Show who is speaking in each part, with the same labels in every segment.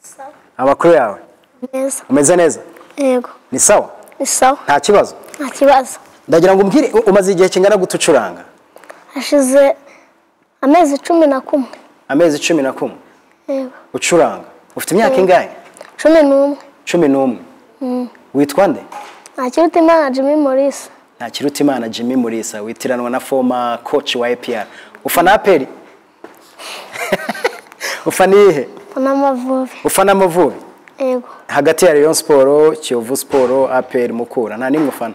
Speaker 1: sawa
Speaker 2: amakuru yawe
Speaker 1: neza
Speaker 2: umeze neza
Speaker 1: yego
Speaker 2: ni sawa
Speaker 1: ni sawa
Speaker 2: nta kibazo
Speaker 1: nta kibazo
Speaker 2: ndagira ngo umbwire u- umaze igihe kingana gute ucuranga
Speaker 1: hashize amezi cumi na kumwe
Speaker 2: amezi cumi na kumwe
Speaker 1: yego
Speaker 2: ucuranga ufite imyaka ingahe
Speaker 1: cumi n'umwe
Speaker 2: cumi n'umwe witwa nde
Speaker 1: ntakiruta imana jimmy morisi
Speaker 2: ntakiruta imana jimmy murisa witiranwa na foma koci wa epr ufana aperi ufana iyihe
Speaker 1: n'amavubi
Speaker 2: ufana amavubi
Speaker 1: yego
Speaker 2: hagati ya rayon siporo kiyovu siporo aperi mukura nta nimwe ufana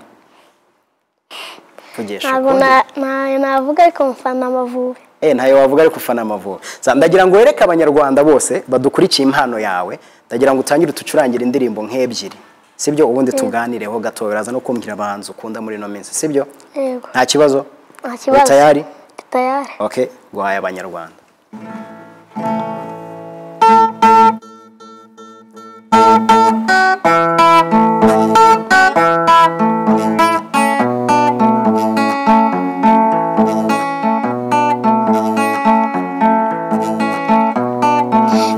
Speaker 2: vugisha
Speaker 1: ntabwo
Speaker 2: ukundi.
Speaker 1: na- ntayo navuga ariko mufana amavubi
Speaker 2: Eh, ntayo wavuga ariko ufana amavubi Za- ndagira ngo wereke abanyarwanda bose badukurikiye impano yawe ndagira ngo utangire utucurangire indirimbo nk'ebyiri sibyo ubundi tuganireho gato biraza no kumbwira abanzi ukunda muri ino minsi sibyo
Speaker 1: yego
Speaker 2: nta kibazo
Speaker 1: nta kibazo
Speaker 2: tayari
Speaker 1: Ndi tayari
Speaker 2: okay guhaye abanyarwanda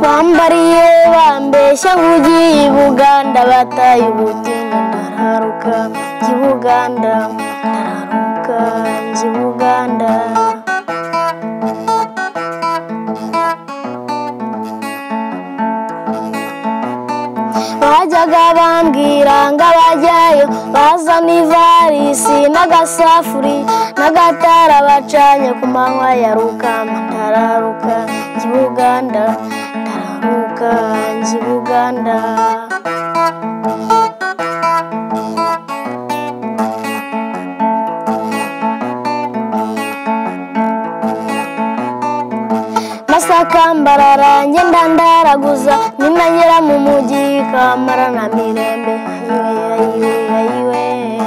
Speaker 1: bambariye bambeshya nk'ugiye i buganda bataye ubugingo ndararuka njya i buganda ndararuka njya i buganda bajyaga bambwira ngo abajyayo baza n'ivarisi n'agasafuri n'agatara bacanye ku manywa ya rukamba ndararuka njya i buganda ndararuka njya i buganda masaka mbarara ngenda ndaraguza ninanyera mu mugi kamara na mirembe ayiwe ayiwe ayiwe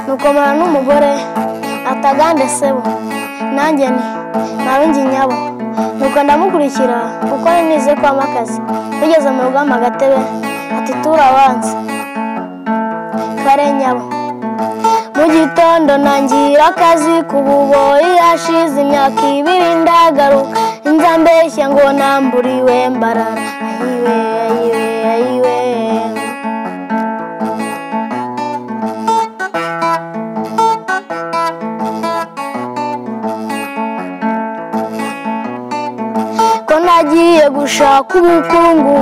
Speaker 1: nuko mara n'umugore atagande sebo nanjye ni narundi nyabo nuko ndamukurikira kuko nari nize kwama akazi tugeze mu rugamba agatebe ati turabanza kare nyabo mu gitondo ntangira akazi ku buboyi hashize imyaka ibiri ndagaruka inza mbeshya ngo namburiwe mbarara ayiwe ayiwe ayiwe ko nagiye gushaka ubukungu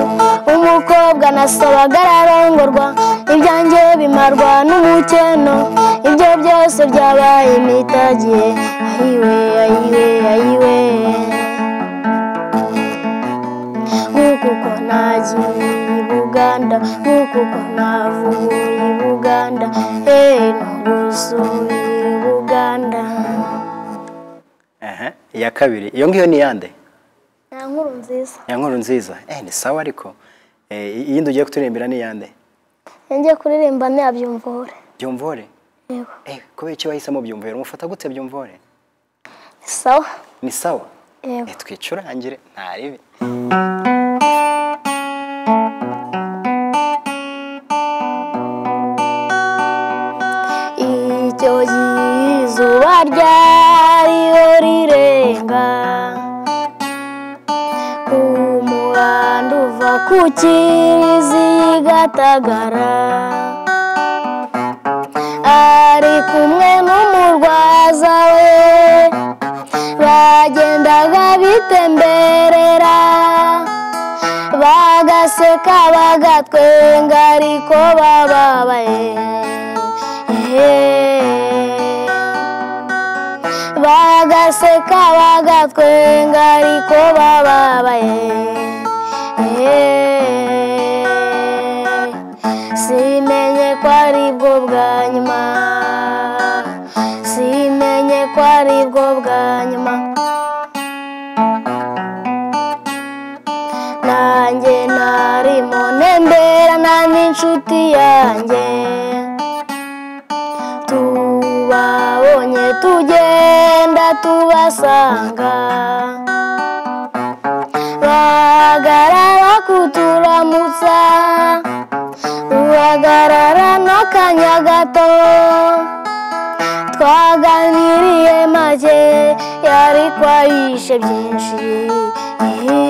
Speaker 1: umukobwa nasabaga ararongorwa ibyanjye bimarwa n'umukeno ibyo byose byabaye imitagiye ayiwe ayiwe ayiwe nk'uku uko nagiye i buganda nk'uku uko navuye i buganda eee ntugusubire i buganda
Speaker 2: Aha, iya kabiri iyo ngiyo ni iyande
Speaker 1: nta nkuru nziza
Speaker 2: ya nkuru nziza eh, ni sawa ariko Eh, i- iyindi ugiye kuturirimbira ni iyande
Speaker 1: njye kuririmba ntiyabyumvore
Speaker 2: byumvore
Speaker 1: yego
Speaker 2: eh, kubera iki wahisemo byumvore umufata gute byumvore
Speaker 1: ni sawa
Speaker 2: ni sawa
Speaker 1: yego
Speaker 2: Eh, twicurangire nta ribi
Speaker 1: icyo gihe izuba ryariyo rirenga ku muhanda uva ku kizigatagara ari kumwe n'umurwaza we bagendaga bitemberera bagaseka bagatwenga ariko bababaye bagaseka bagatwenga ariko bababaye simenye ko aribwo bwa nyuma simenye ko aribwo bwa nyuma nanjye narimo ntemberana n'inshuti yanjye tubabonye tugenda tubasanga bahagarara kuturamutsa uhagarara n'akanya gato twaganiriye make yari kwayishe byinshi make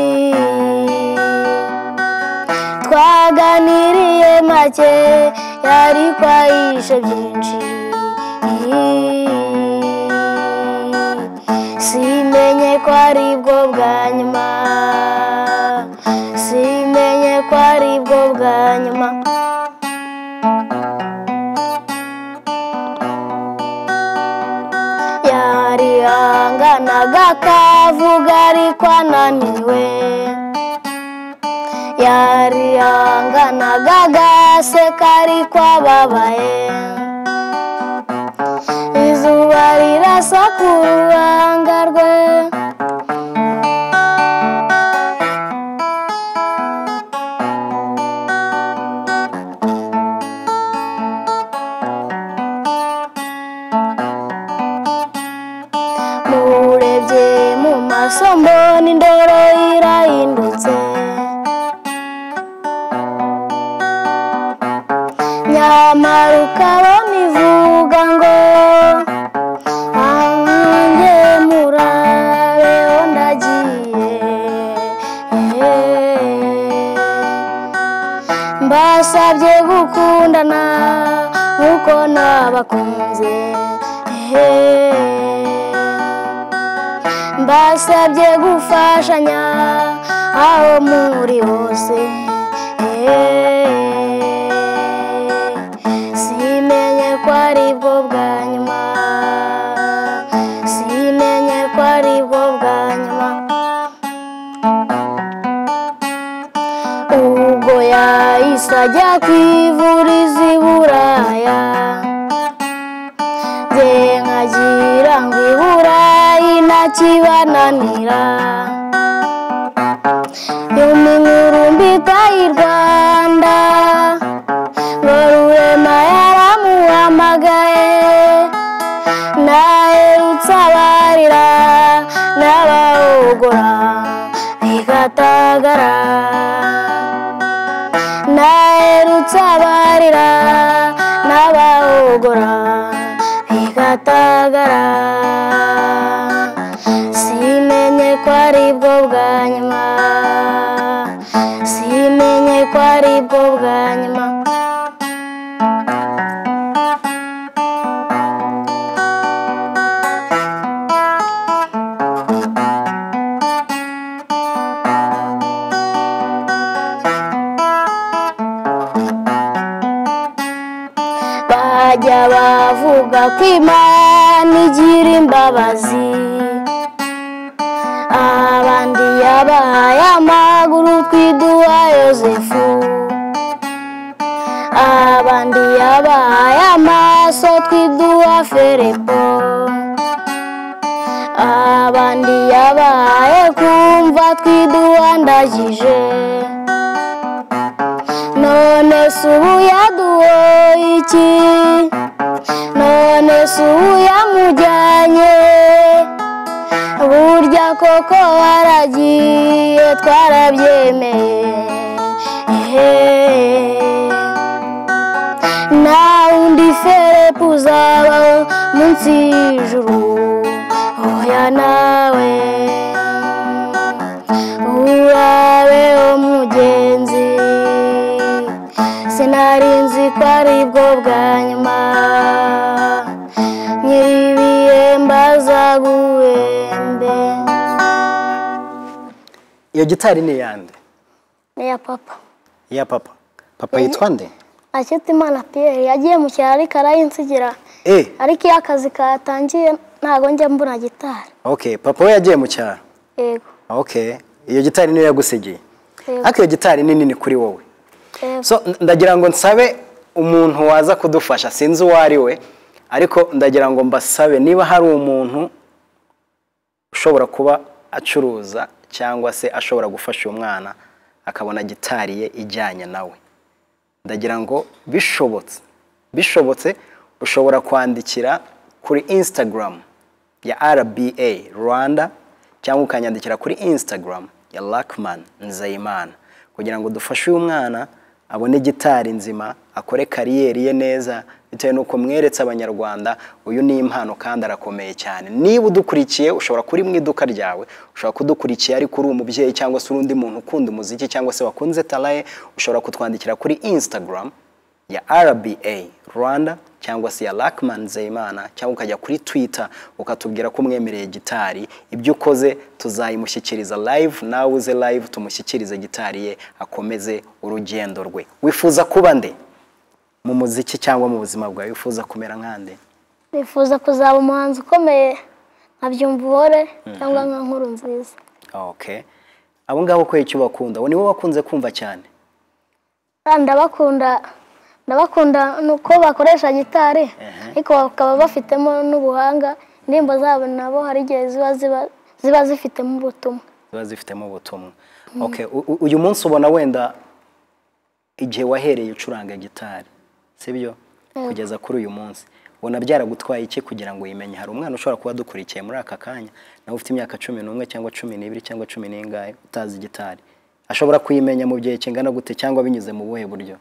Speaker 1: yariko ayishe byinshi simenye ko ari bwo bwa nyuma simenye ko ari bwo bwa nyuma yarihanganaga akavuga ariko ananiwe yarihanganaga agaseka ariko ababaye izuba rirasa ku ruhanga rwe murebye mu maso mbona indoro irahindutse nyamara ukabona ivuga ngo ahange murabeho ndagiye mbasabye gukundana nk'uko nabakunze mbasabye gufashanya aho muri hose simenye ko ari bwo bwa nyuma simenye ko ari bwo bwa nyuma ubwo yahise ajya kwivuriza i buraya nze nkagira ngo i burayi ntakibananira nyuma inkuru mbi i rwanda ngo rurema yaramuhamagaye naherutse abarira n'abawugura igatagara naherutse abarira n'abawugura igatagara simenye ko ari bwo bwa nyuma simenye ko ari bwo bwa nyuma bajya bavuga ko imana igira imbabazi abandi yabahaye amaguru twiduha yosefu abandi yabahaye amaso twiduha felepo abandi yabahaye kumva twiduha ndagije none se ubu yaduhoye iki none se ubu yamujyanye burya koko waragiye twarabyemeye nta wundi ferepu uzabaho munsi y'ijuru oya nawe urabeho mugenzi sinari nzi ko ari bwo bwa nyuma nyiribiye mbaza guhembe
Speaker 2: iyo gitari ni iyande
Speaker 1: ni iya papa
Speaker 2: iya papa papa yitwa nde
Speaker 1: Akimana Pierre yagiye mu cyaro ariko arayinsigira
Speaker 2: eh
Speaker 1: ariko iyo akazi katangiye ntabwo njya mbona gitari
Speaker 2: okay papa we yagiye mu cyaro
Speaker 1: yego
Speaker 2: okay iyo gitari niyo yagusigiye
Speaker 1: Yego.
Speaker 2: ariko iyo gitari ni nini kuri wowe
Speaker 1: yego
Speaker 2: so n- ndagira ngo nsabe umuntu waza kudufasha sinzi uwo ari we ariko ndagira ngo mbasabe niba hari umuntu ushobora kuba acuruza cyangwa se ashobora gufasha uyu mwana akabona gitari ye ijyanye nawe ndagira ngo bishobotse bishobotse ushobora kwandikira kuri instagram ya rba rwanda cyangwa ukanyandikira kuri instagram ya lakman nzayimana kugira ngo dufashe uyu mwana abone gitari nzima akore kariyeri ye neza bitewe n'uko mweretse abanyarwanda uyu ni impano kandi arakomeye cyane niba udukurikiye ushobora kuri mu iduka ryawe ushobora kudukurikiye ariko uri umubyeyi cyangwa se uri undi muntu ukunda umuziki cyangwa se wakunze talaye ushobora kutwandikira kuri instagram ya RBA Rwanda cyangwa se ya Lakman Nzeyimana cyangwa ukajya kuri Twitter ukatubwira ko umwemereye gitari ibyo ukoze tuzayimushyikiriza live nawe uze live tumushyikirize gitari ye akomeze urugendo rwe wifuza kuba nde mu muziki cyangwa mu buzima bwawe wifuza kumera nkande
Speaker 1: nifuza kuzaba umuhanzi ukomeye nka byumvuhore cyangwa nka nkuru nziza
Speaker 2: okay abo ngabo kubera icyo bakunda ubu nibo bakunze kumva cyane
Speaker 1: Ah, ndabakunda ndabakunda nuko bakoresha gitari ariko bakaba bafitemo n'ubuhanga indirimbo zabo nabo hari igihe ziba ziba ziba zifitemo ubutumwa
Speaker 2: ziba zifitemo ubutumwa okay u- u- uyu munsi ubona wenda igihe wahereye ucuranga gitari sibyo kugeza kuri uyu munsi ubona byaragutwaye iki kugira ngo uyimenye hari umwana ushobora kuba adukurikiye muri aka kanya nawe ufite imyaka cumi n'umwe cyangwa cumi n'ibiri cyangwa cumi n'ingahe utazi gitari ashobora kuyimenya mu gihe kingana gute cyangwa binyuze mu buhe buryo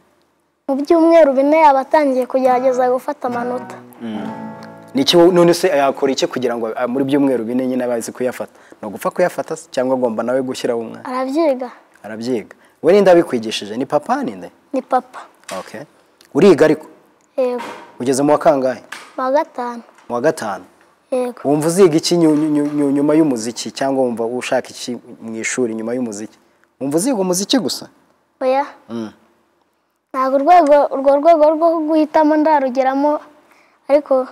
Speaker 1: mu byumweru bine yabatangiye kugerageza gufata amanota
Speaker 2: Niki wo- none se yakora iki kugira ngo ah, muri byumweru bine nyine abazi kuyafata ni ugupfa kuyafata se cyangwa agomba nawe gushyiraho umwana
Speaker 1: arabyiga
Speaker 2: arabyiga we ninde abikwigishije ni papa ninde
Speaker 1: ni papa
Speaker 2: okay uriga ariko
Speaker 1: yego
Speaker 2: ugeze mu wa kangahe
Speaker 1: mu wa gatanu
Speaker 2: mu wa gatanu
Speaker 1: yego
Speaker 2: wumva uziga iki nyu- nyu- nyu- nyuma y'umuziki cyangwa wumva ushaka iki mu ishuri nyuma y'umuziki wumva uziga umuziki gusa
Speaker 1: oya ntabwo urwego urwo rwego rwo guhitamo ndarugeramo ariko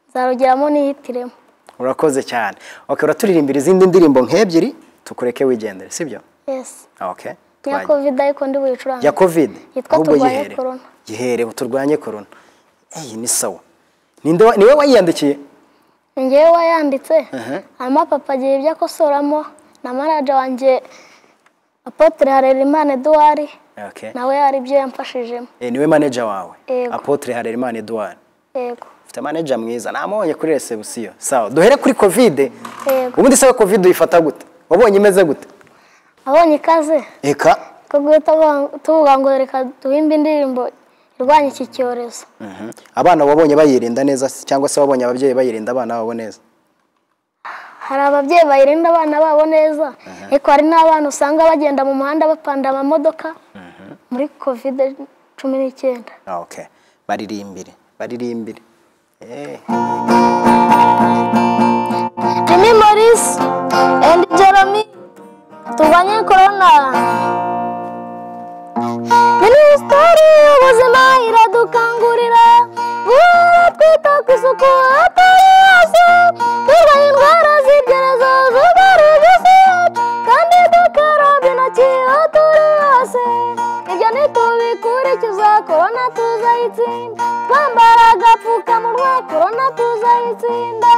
Speaker 1: nzarugeramo nihitiremo
Speaker 2: urakoze cyane okay uraturirimbira izindi ndirimbo nk'ebyiri tukureke wigendere sibyo
Speaker 1: yesi
Speaker 2: okay
Speaker 1: ya
Speaker 2: twajya.
Speaker 1: kovide ariko ndi buyicurange
Speaker 2: ya covid
Speaker 1: Yitwa
Speaker 2: ahubwo
Speaker 1: Turwanye
Speaker 2: yihere
Speaker 1: Corona.
Speaker 2: yihere turwanye korona eyi ni sawa ninde wa- niwe wayiyandikiye
Speaker 1: ngewe wayanditse
Speaker 2: Aha.
Speaker 1: hanyuma papa agira ibyo akosoramo na manager wanjye apotre harerimana eduwari
Speaker 2: okay
Speaker 1: nawe hari ibyo yamfashijemo
Speaker 2: Eh, niwe manager wawe
Speaker 1: Yego.
Speaker 2: apotre harerimana edouard
Speaker 1: yego
Speaker 2: ufite manager mwiza namubonye kuri resebusiyo sawa duhere kuri covid
Speaker 1: yego
Speaker 2: ubundi se covid uyifata gute wabonye imeze gute
Speaker 1: abonye ikaze
Speaker 2: eka
Speaker 1: ko guhita bu- tuvuga ngo reka duhimbe indirimbo irwanya iki cyorezo
Speaker 2: Mhm. abana wabonye bayirinda neza se? cyangwa se wabonye ababyeyi bayirinda abana babo neza
Speaker 1: hari ababyeyi bayirinda abana babo neza ariko hari n'abana usanga bagenda mu muhanda bapanda amamodoka muri kovide cumi n'icyenda
Speaker 2: Ah, okay baririmbire baririmbire Eh,
Speaker 1: Jimmy Morris and Jeremy turwanye korona minisiteri y'ubuzima iradukangurira guhora twita ku isuku atari hose turwanya indwara z'ibyorezo zugarije isi yacu kandi dukaraba intoki aho turi hose ibyo nitubikurikiza korona tuzayitsinda twambara agapfukamunwa korona tuzayitsinda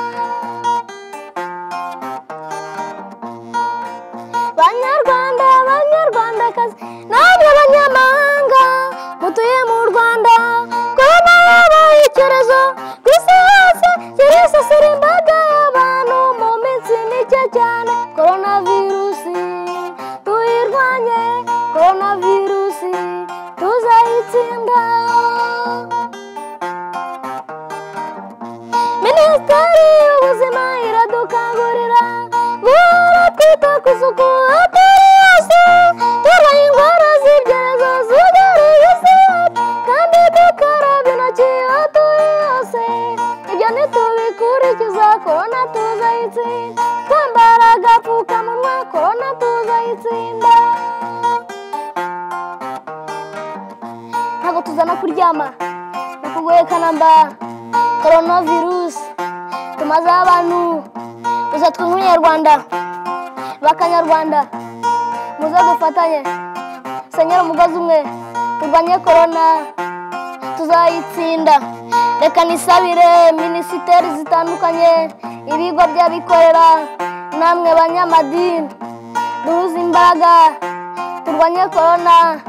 Speaker 1: banyarwanda banyarwandakazi namwe banyamahanga mutuye mu rwanda korona yabaye icyorezo ku isi hose kirisasira imbaga y'abantu mu minsi mike cyane korona virusi tuyirwanye korona virusi tuzayitsinda minisiteri y'ubuzima iradukangurira guhora twita ku isuku atari yose turwanya indwara z'ibyorezo zugarije isi yacu kandi dukaraba intoki aho turi hose ibyo nitubikurikiza korona tuzayitsinda twambara agapfukamunwa korona tuzayitsinda ntabwo tuzana kuryama ni ukuguheka namba koronavirusi tumazeho abantu gusa twe nk'umunyarwanda bakanyarwanda muze dufatanye senyera umugozi umwe turwanye korona tuzayitsinda reka nisabire minisiteri zitandukanye ibigo by'abikorera namwe banyamadini duhuze imbaraga turwanye korona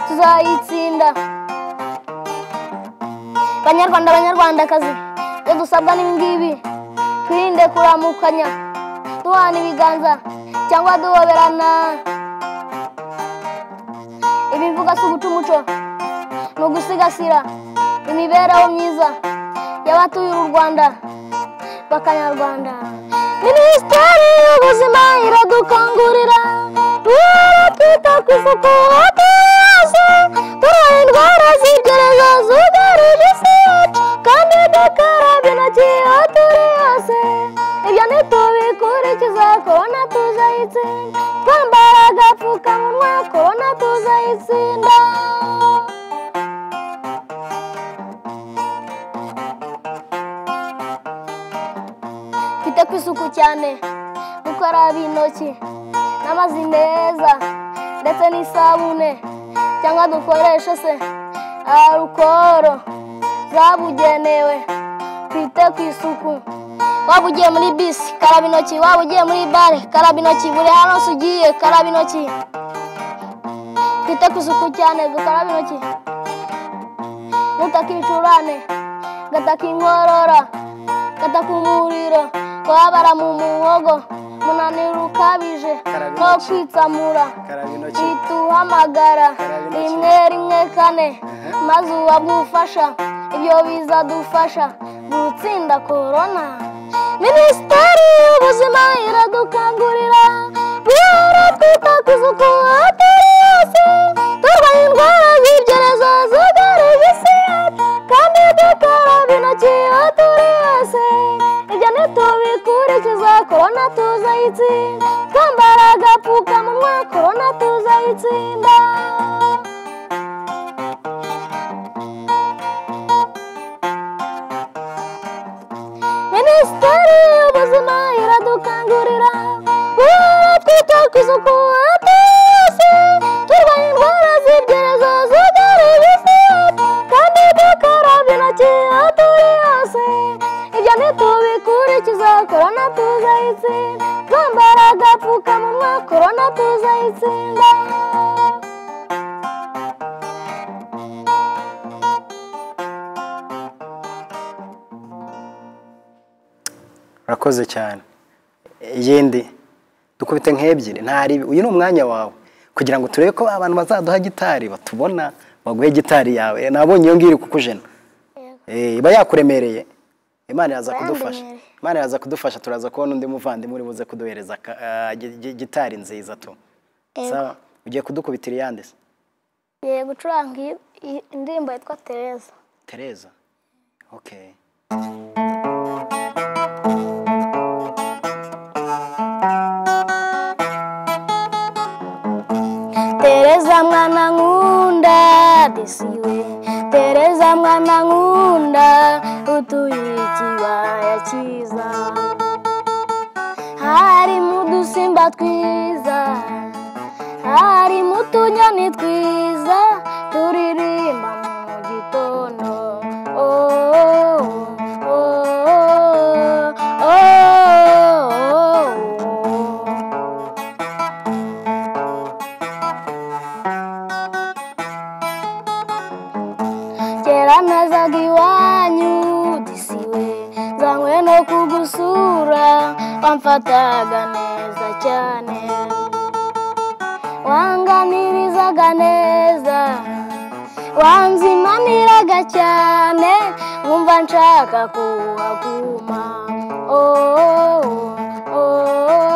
Speaker 1: tuzayitsinda banyarwanda banyarwandakazi ibyo dusabwa n'ibingibi twirinde kuramukanya duhana ibiganza cyangwa duhoberana ibivuga si uguca umuco ni ugusigasira imibereho myiza y'abatuye u rwanda bakanyarwanda minisiteri y'ubuzima iradukangurira duhora twita ku isuku atari hose tureba indwara z'ibyorezo tuzayitsinda twite ku isuku cyane gukaraba intoki n'amazi meza ndetse n'isabune cyangwa dukoreshe se arukoro zabugenewe twite ku isuku waba ugiye muri bisi karaba intoki waba ugiye muri bare karaba intoki buri hantu hose ugiye karaba intoki twite ku isuku cyane dukaraba intoki mutakicurane gataka inkorora gataka umuriro kubabara mu muhogo umunaniro ukabije
Speaker 2: Karaba
Speaker 1: no
Speaker 2: intoki.
Speaker 1: kwitsamura
Speaker 2: karaba intoki
Speaker 1: ituhamagara
Speaker 2: Karaba intoki.
Speaker 1: rimwe rimwe kane maze uhabwe ubufasha ibyo bizadufasha gutsinda korona minisiteri y'ubuzima iradukangurira guhora twita ku isuku hatari hose turwanya indwara z'ibyorezo zugarije isi yacu kandi dukaraba intoki aho turi hose ibyo ntitubikurikiza korona tuzayitsinda twambara agapfukamunwa korona tuzayitsinda minisiteri y'ubuzima iradukangurira guhora twita ku isuku hose turwanya indwara z'ibyorezo zugarije isi yacu kandi dukaraba intoki aho turi hose ibyo ntitubikurikiza korona tuzayitsinda twambara agapfukamunwa korona tuzayitsinda
Speaker 2: urakoze cyane yindi dukubite nk'ebyiri ntari uyu ni umwanya wawe kugira ngo turebe ko abantu bazaduha gitari batubona baguhe gitari yawe Eh, nabonye iyo ngiyo iri kukujena Eh, iba yakuremereye imana iraza kudufasha
Speaker 1: Yandemereye.
Speaker 2: imana iraza kudufasha turaza kubona undi muvandimwe uri buze kuduhereza ka- ah, gi- gi- gitari nziza tu
Speaker 1: Yego.
Speaker 2: sawa ugiye kudukubitira iyande se
Speaker 1: ngiye gucuranga indirimbo yitwa tereza
Speaker 2: tereza okay
Speaker 1: Tereza mwana nkunda disiwe Tereza mwana nkunda utuye ikibaya cyiza harimo udusimba twiza harimo utunyoni twiza turirimba mu gitondo oh, oh, oh, oh, oh. kera nazaga iwanyu disiwe nzanywe no kugusura wamfataga neza cyane wanganirizaga neza wanzimaniraga cyane nkumva nshaka kuhaguma oh, oh, oh, oh, oh, oh.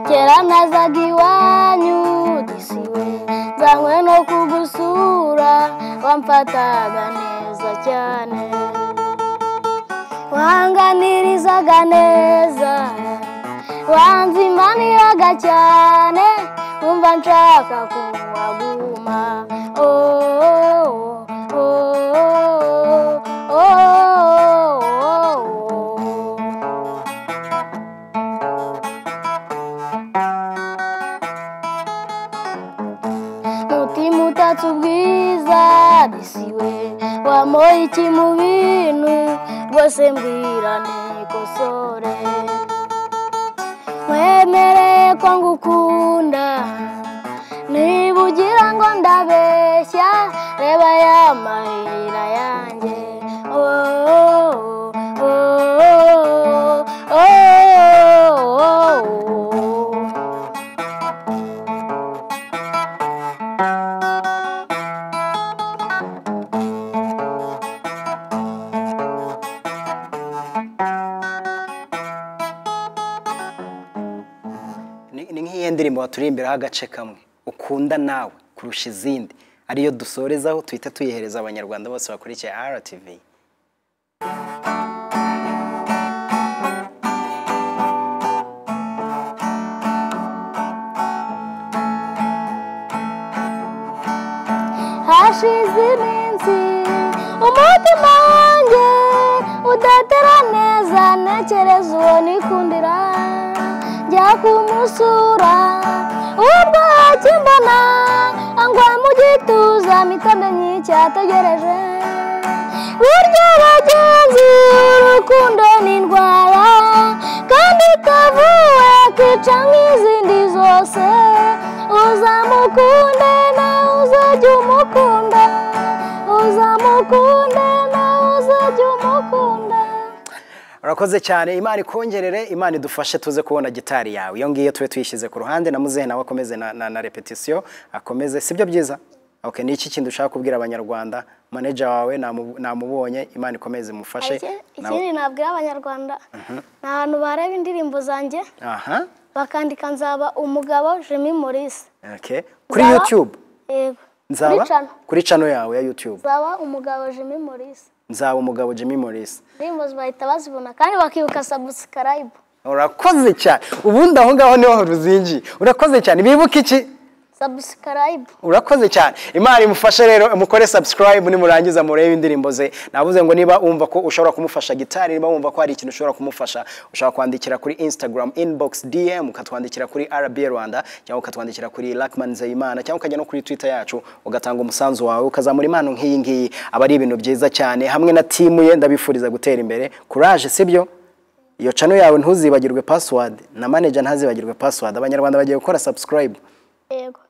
Speaker 1: kera nazaga iwanyu disiwe nzanywe no kugusura wamfataga neza cyane wanganirizaga neza wanzimaniraga cyane nkumva nshaka kuhaguma oh, oh, oh, oh, oh, oh. umutima utatse ubwiza bisiwe wamuha iki mu bintu rwose mbwira nikosore mwemereye ko ngukunda niba ugira ngo ndabeshya reba ya mahira yanjye oh, oh, oh, oh, oh, oh.
Speaker 2: niyo ndirimbo waturirimbiraho agace kamwe ukunda nawe kurusha izindi ariyo dusorezaho tuhita tuyihereza abanyarwanda bose bakurikiye RTV
Speaker 1: hashize iminsi umutima wanjye udatera neza ntekereza uwo nikundira njya kumusura ubwo akimbona angwa mu gituza mitende nyicyategereje buryo bagenzi urukundo ni indwara kandi kavuwe kica nk'izindi zose uzamukunde nawe uzajya umukunda uzamukunde nawe uzajya umukunda
Speaker 2: urakoze cyane imana ikongerere imana idufashe tuze kubona gitari yawe iyo ngiyo tube tuyishyize ku ruhande na muzehe nawe akomeze na, na, na repetisiyo akomeze sibyo byiza okay, ni iki kindi ushaka kubwira abanyarwanda maneja wawe namu- namubonye imana ikomeze imufashe nawe
Speaker 1: ikindi nabwira abanyarwanda ni ahantu bareba indirimbo zanjye
Speaker 2: aha
Speaker 1: bakandika nzaba umugabo jimmy morisi
Speaker 2: okay. kuri youtube
Speaker 1: yego
Speaker 2: nzaba
Speaker 1: kuri cano
Speaker 2: kuri channel yawe ya youtube
Speaker 1: nzaba umugabo jimmy morisi
Speaker 2: nzaba umugabo jimmy morris
Speaker 1: indirimbo bahita bazibona kandi bakibuka sabusikarayibu
Speaker 2: urakoze cyane ubundi aho ngaho niho ruzingi urakoze cyane bibuke iki
Speaker 1: sabusikarayibu
Speaker 2: urakoze cyane imana imufashe rero mukore subscribe nimurangiza murebe indirimbo ze navuze ngo niba wumva ko ushobora kumufasha gitari niba wumva ko hari ikintu ushobora kumufasha ushobora kwandikira kuri instagram inbox dm ukatwandikira kuri rb rwanda cyangwa ukatwandikira kuri lakman nzeyimana cyangwa ukajya no kuri twitter yacu ugatanga umusanzu wawe ukazamura impano nk'iyi ngiyi aba ari ibintu byiza cyane hamwe na timu ye ndabifuriza gutera imbere courage sibyo iyo cano yawe ntuzibagirwe password na manager ntazibagirwe password abanyarwanda bagiye gukora subscribe
Speaker 1: yego